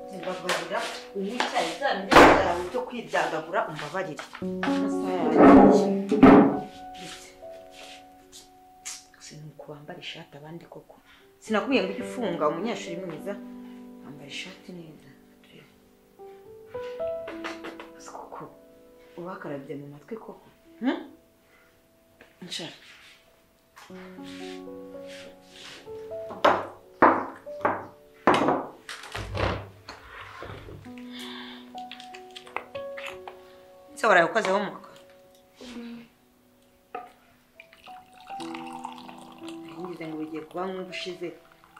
kwicara uwicaye bya bindi byawe byo kwidagadura umbabarire sinuko wambara ishati abandi koko sinakubwiye ngo ujye ufunga umunyeshuri mwiza wambara ishati neza turebe Gusa koko ubakarabye mu matwi koko hmm? nshara ese waraye ukoze homework ngize ngo bigiye kuba nk'ubu ushize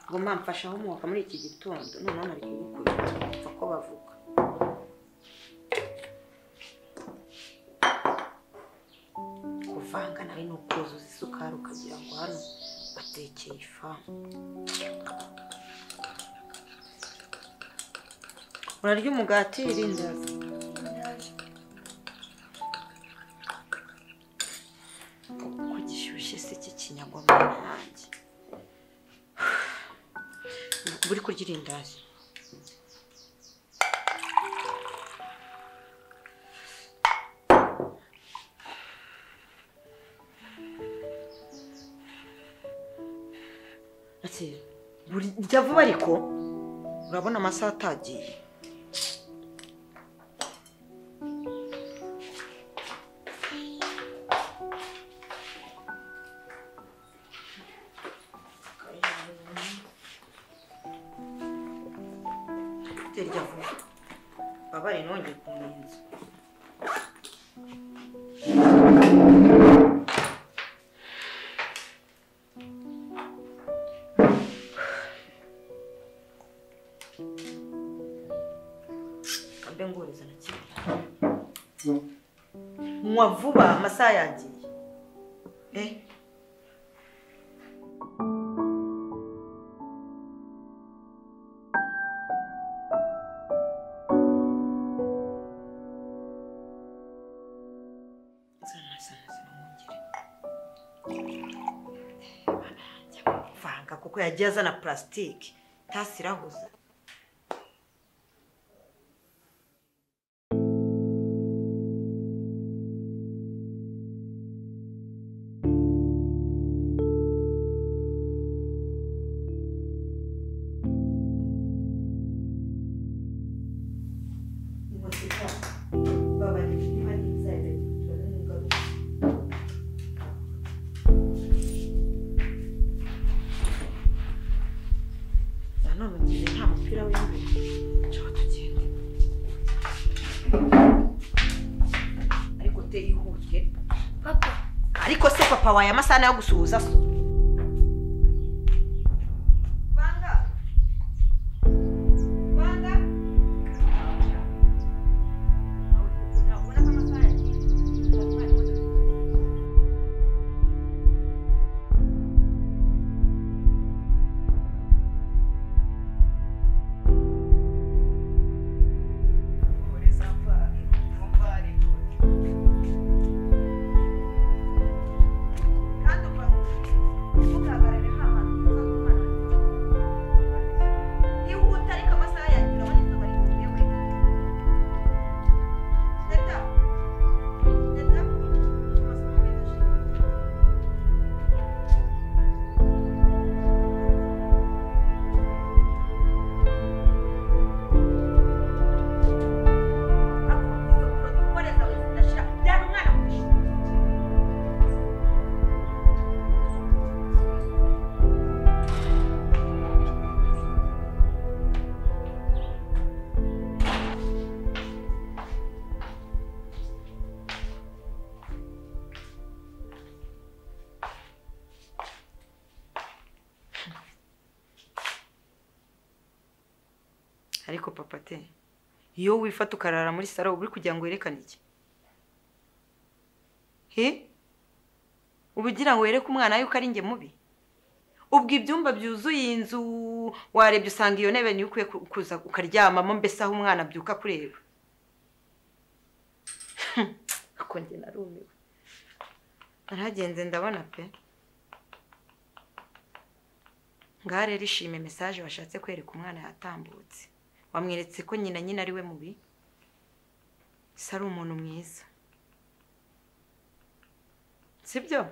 ngo mba mfasha homework muri iki gitondo noneho nari kugukubita bapfa ko bavuga kuvanga nawe ni ukuzuza isukari ukagira ngo hano batekeye ifamu urarya umugati irindazi ko gishyushye se cy'ikinyagwa mu nyange buri kurya irindazi ati burya vuba ariko urabona amasaha atagiye Terya vuba. Babare nongeye kumenza. Kambe nguriza na kimwe. Nywa vuba amasaha yagiye. Eh? Zana zana zana mwongere. Bana yanjye amavanga kuko yagiye azana purasitike tasi irahuza nanone ngize nta mupira w'imbere nshaka tugende ariko te yihutye Papa, ariko se papa waye amasaha yo gusuhuza so Vanga. Vanga. Urabona ko amasaha yagiye. kandi uba ntugahagarare nta hantu uzatuma yihuta ariko amasaha yagira abona izuba rivuye we teta teta amasaha meza shema akubwiza ukuntu we zidashira byari umwana ku ishuri ariko papa te iyo wifata ukarara muri saro uba uri kugira ngo werekane iki he uba ugira ngo wereke umwana yuko ari njye mubi ubwo ibyumba byuzuye iyi nzu warebye usanga iyo ntebe niyo ukwiye ku- kuza ukaryamamo mbese aho umwana abyuka kureba ako njye narumiwe naragenze ndabona pe ngaha rero ishime mesaje washatse kwereka umwana yatambutse wamweretse ko nyina nyine ari we mubi se ari umuntu mwiza sibyo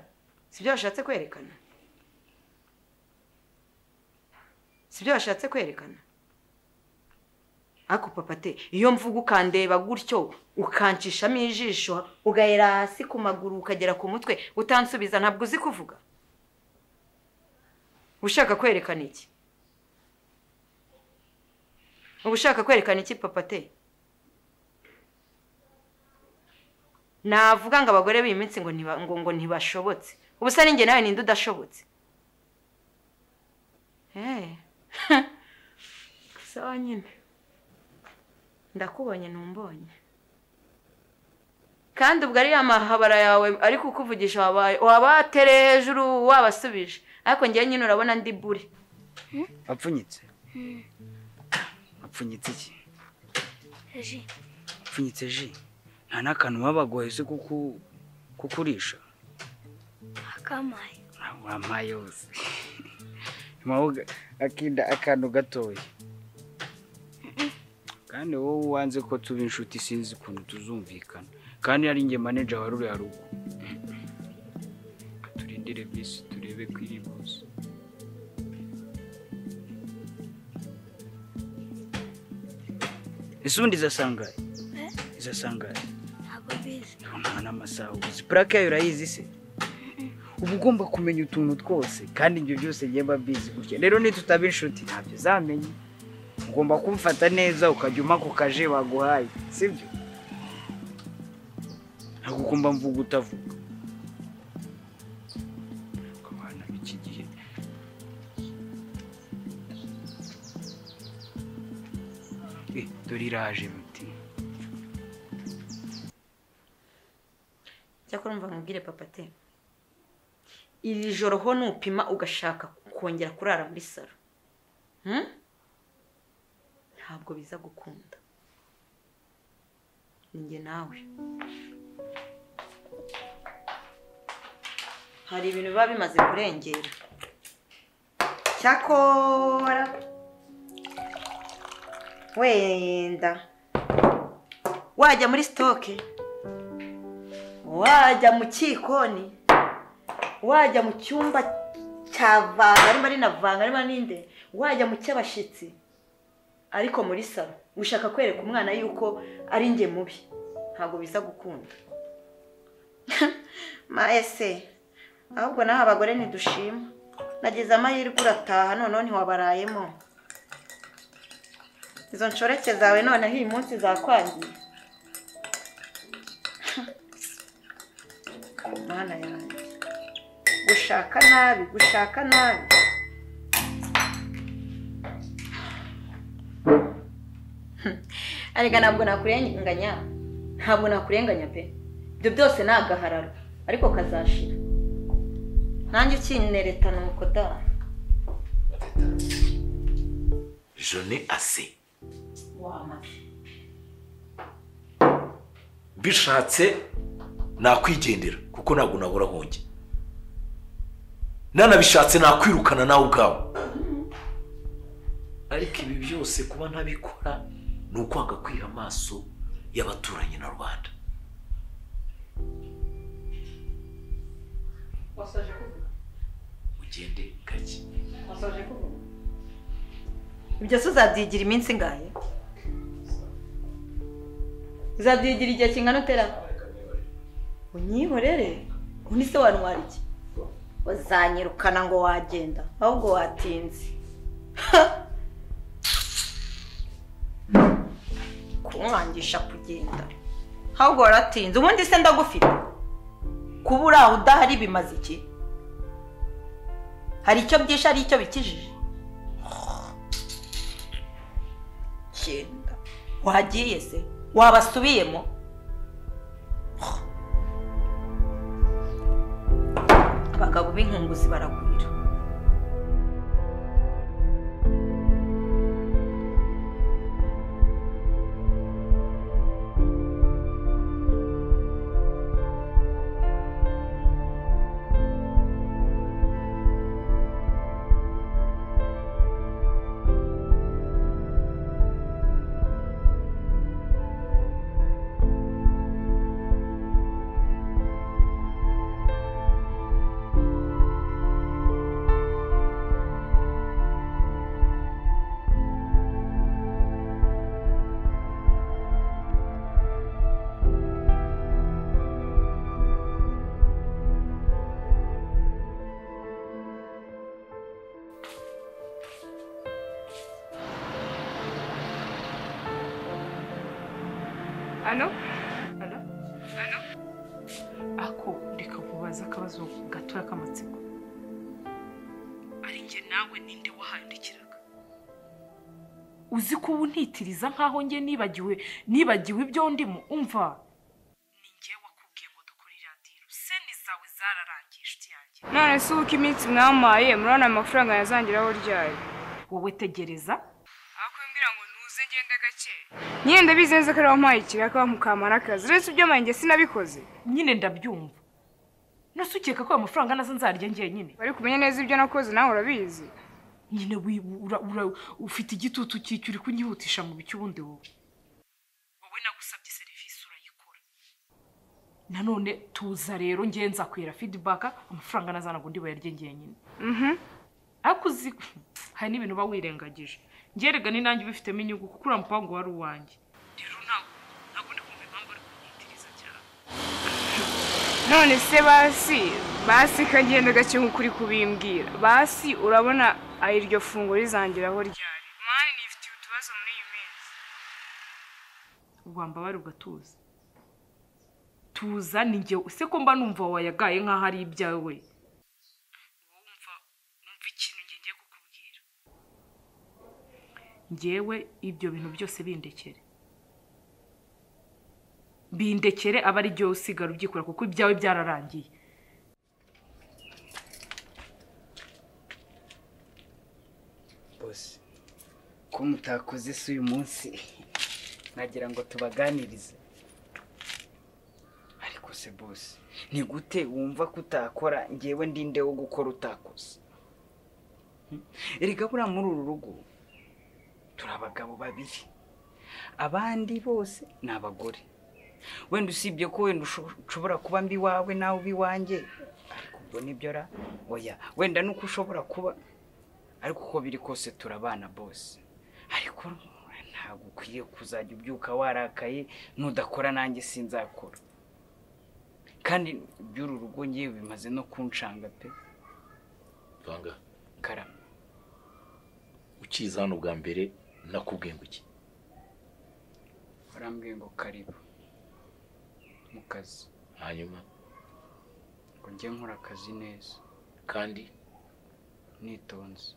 sibyo washatse kwerekana sibyo washatse kwerekana ariko papa te iyo mvuga ukandeba gutyo ukancishamo ijisho ugahera hasi ku maguru ukagera ku mutwe utansubiza ntabwo uzi kuvuga ushaka kwerekana iki uba ushaka kwerekana iki papa te navuga ngo abagore b'iyi minsi ngo ntiba- ngo- ngo ntibashobotse ubusa ninjye nawe ninde udashobotse Eh. sawa nyine ndakubonye ntumbonye kandi ubwo ari ya mahabara yawe ari kukuvugisha wabaye wabatereye hejuru wabasubije ariko njyewe nyine urabona ndi buri wapfunyitse wapfunyitse iki ji wapfunyitse ji nta n'akantu wabagoye se kuku kukurisha akamaye wampaye yose mpaho akinda akantu gatoya kandi wowe wanze ko tuba inshuti sinzi ukuntu tuzumvikana kandi ari njye maneja wari uri harugu turindire bisi turebe ko iri buze ese ubundi izasangaye izasangaye ntabwo mbizi nta n'amasaha uzi purake yayo urayizi se uba ugomba kumenya utuntu twose kandi ibyo byose njye mba mbizi gutya rero nitutaba inshuti ntabyo uzamenya ugomba kumfata neza ukajya umpa ku kaje baguhaye sibyo ntabwo ugomba mvuga utavuga abana b'iki gihe Eh, dore iraje mutima cyakora mva nkubwire papa te iri joro ho nupima ugashaka kongera kurara muri salo Hmm? ntabwo biza gukunda ninjye nawe hari ibintu biba bimaze kurengera cyakora wenda wajya muri sitoke wajya mu kikoni wajya mu cyumba cya vanga arimo rinavanga arimo n'inde wajya mu cy'abashyitsi ariko muri salo ushaka kwereka umwana yuko ari njye mubi ntabwo biza gukunda ese ahubwo naho abagore ntidushima nageze amahirwe urataha noneho ntiwabarayemo izo nshoreke zawe noneho uyu munsi zakwangiye mana yanjye gushaka nabi gushaka nabi arega ntabwo nakurenganya ntabwo nakurenganya pe ibyo byose ni agahararo ariko kazashira nanjye ukinereta nuko da Je n'ai assez. wama Bishatse nakwigendera kuko ntabwo nabura aho njya. Nanabishatse nakwirukana nawe ubwawe. Ariko ibi byose kuba ntabikora ni ukwanga kwiha amaso y'abaturanyi na rubanda. wasoje kuvuga Ugende gake. wasoje kuvuga ibyo se uzabyigira iminsi ingahe uzabyigira igihe kingana utera unyihorere undi se wantwara iki uzanyirukana ngo wagenda ahubwo watinze kumwangisha kugenda ahubwo waratinze ubundi se ndagufite kuba uri aho udahari bimaze iki hari icyo byishe hari icyo bikijije genda wagiye se wabasubiyemo abagabo b'inkunguzi baragwira hano hano hano ako reka kubaza akabazo gatoya k'amatsiko ari njye nawe ninde wahandikiraga uzi ko ubu ntitiriza nkaho njye nibagiwe nibagiwe ibyo ndimo umva ni njye wakubwiye ngo dukore iradiyo seni zawe zararangiye inshuti yanjye none se uko iminsi mwampaye murabona ayo mafaranga yazangiraho ryari wowe tegereza ahubwo mbwira ngo ntuze ngende gake nyine ndabizi neza ko ari wampaye ikiraka wamukamara akazi uretse ibyo mpanjye sinabikoze nyine ndabyumva nose ukeka ko ayo mafaranga nazo nzarya njyenyine wari kumenya neza ibyo nakoze nawe urabizi nyine wi- ura- ura- ufite igitutu cy'icyo uri kunyihutisha mu bicyo ubundi wowe wowe nagusabye serivisi urayikora nanone tuza rero ngewe nzakwira fidibaka amafaranga nazanaga undi bayarye njyenyine Mhm. ariko uzi hari n'ibintu uba wirengagije ngerega ni nanjye ubifitemo inyungu kuko uramupaba ngo wari uwanjye rero ntabwo ntabwo ndi kumva impamvu ari kunyitiriza cyane none se basi basi ka ngende gake nk'uko uri kubimbwira basi urabona aho iryo funguro rizangiraho ryari mani nifitiye utubazo muri iyi minsi wamba bari ugatuza tuza ni njye ese ko mba numva wayagaye nk'aho ari ibyawe we wowe umva numva ikintu njye ngiye kukubwira njyewe ibyo bintu byose bindekere bindekere aba ari byo usigara ubyikora kuko ibyawe byararangiye bose ko mutakoze se uyu munsi nagira ngo tubaganirize ariko se bose ni gute wumva ko utakora ngewe ndinde wo gukora utakoze Hmm? erega buriya muri uru rugo turi abagabo babiri abandi bose ni abagore wenda usibye ko wenda usho- ushobora kuba mbi wawe nawe uba iwanjye ariko ubwo nibyo ra oya wenda nuko ushobora kuba ariko uko biri kose turabana bose ariko ntabwo ukwiye kuzajya ubyuka warakaye n'udakora nanjye sinzakora kandi by'uru rugo ngewe bimaze no kunshanga pe banga karama ukiza hano bwa mbere nakubwiye ngo iki warambwiye ngo karibu mu kazi hanyuma ngo njye nkora akazi neza kandi nitonze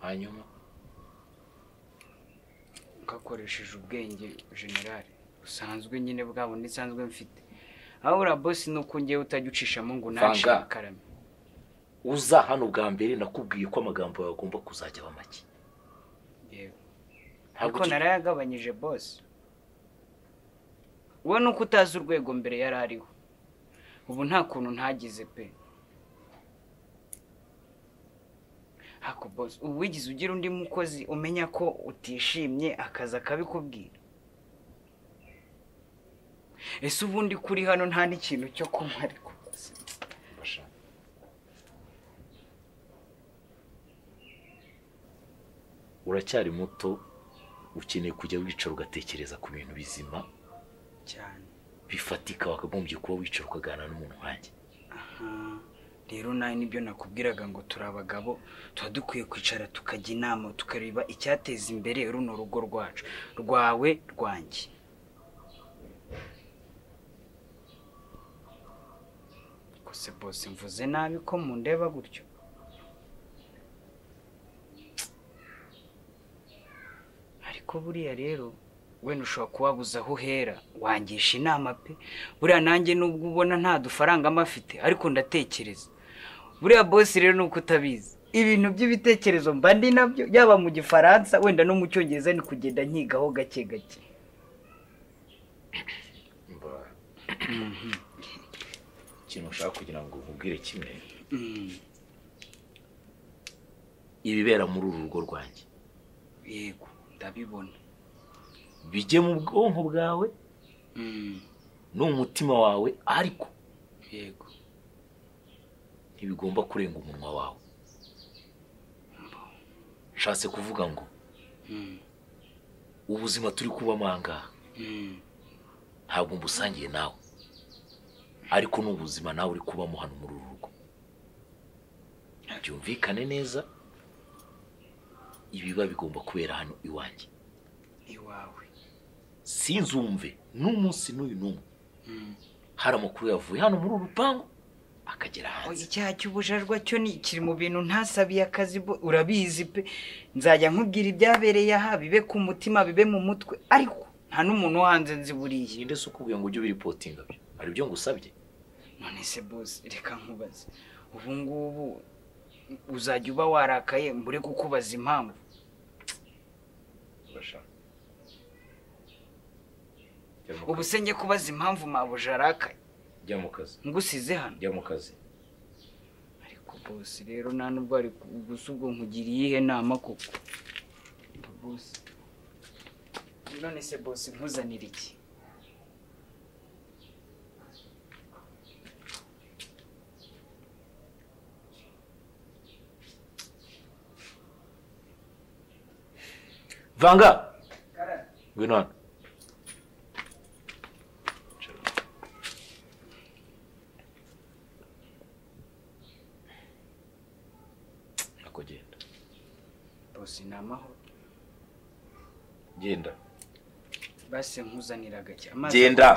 hanyuma ngakoresheje ubwenge generali busanzwe nyine bwa bundi nsanzwe mfite aho uriya bosi ni uko ngewe utajya ucishamo ngo Vanga. nashire karame uza hano bwa mbere nakubwiye ko amagambo yawe agomba kuzajya aba make yewe Ntabwo ariko uki- narayagabanyije bose wowe ni uko utazi urwego mbere yari ariho ubu nta kuntu ntagize pe hako bose ubu wigize ugira undi mukozi umenya ko utishimye akazi akabikubwira ese ubundi kuri hano nta n'ikintu cyo kunywa ariko bose Basha. uracyari muto ukeneye kujya wicara ugatekereza ku bintu bizima cyane bifatika wakagombye kuba wicara ukaganira n'umuntu nkanjye Aha. rero nawe nibyo nakubwiraga ngo turi abagabo tuba dukwiye kwicara tukajya inama tukareba icyateza imbere runo rugo rwacu rwawe rwanjye kose bose mvuze nabi ko mundeba gutyo ariko buriya rero wenda ushobora kubabuza aho uhera wangisha inama pe buriya nanjye nubwo ubona nta dufaranga mba afite ariko ndatekereza buriya bose rero ni uko utabizi ibintu by'ibitekerezo mba ndi nabyo yaba mu gifaransa wenda no mu cyongereza ni kugenda nkigaho gake gake ikintu ushaka kugira ngo nkubwire kimwe ibibera muri uru rugo rwanjye yego ndabibona bijye mu bwonko bwawe Mm, no mu mutima wawe ariko yego ntibigomba kurenga umunwa wawe nshatse kuvuga ngo Mm, ubuzima turi kubamo aha ngaha mm, ntabwo mbusangiye nawe ariko ni ubuzima nawe uri kubamo hano muri uru rugo byumvikane neza ibiba bigomba kubera hano iwanjye iwawe sinzumve n'umunsi n'uyu n'umwe hari amakuru yavuye hano muri uru rupangu akagera hanze icyaha cy'ubujajwa cyo ni kiri mu bintu ntasabiye akazi bo urabizi pe nzajya nkubwira ibyabereye aha bibe ku mutima bibe mu mutwe ariko nta n'umuntu wo hanze nzi buriya yinde se ukubwiye ngo ujye ubiripotinga byo hari ibyo ngusabye none se bose reka nkubaze ubu ngubu uzajya uba warakaye mbure kukubaza impamvu ubu se njye kubaza impamvu mabuja arakaye jya mu kazi ngusize hano jya mu kazi ariko bose rero nta nubwo ari gusa ubwo nkugiriye iyihe nama koko bose none se bose nkuzanira iki vanga ngwino hano nako genda bose ni amahoro genda base nkuzaniraga cyane amazi genda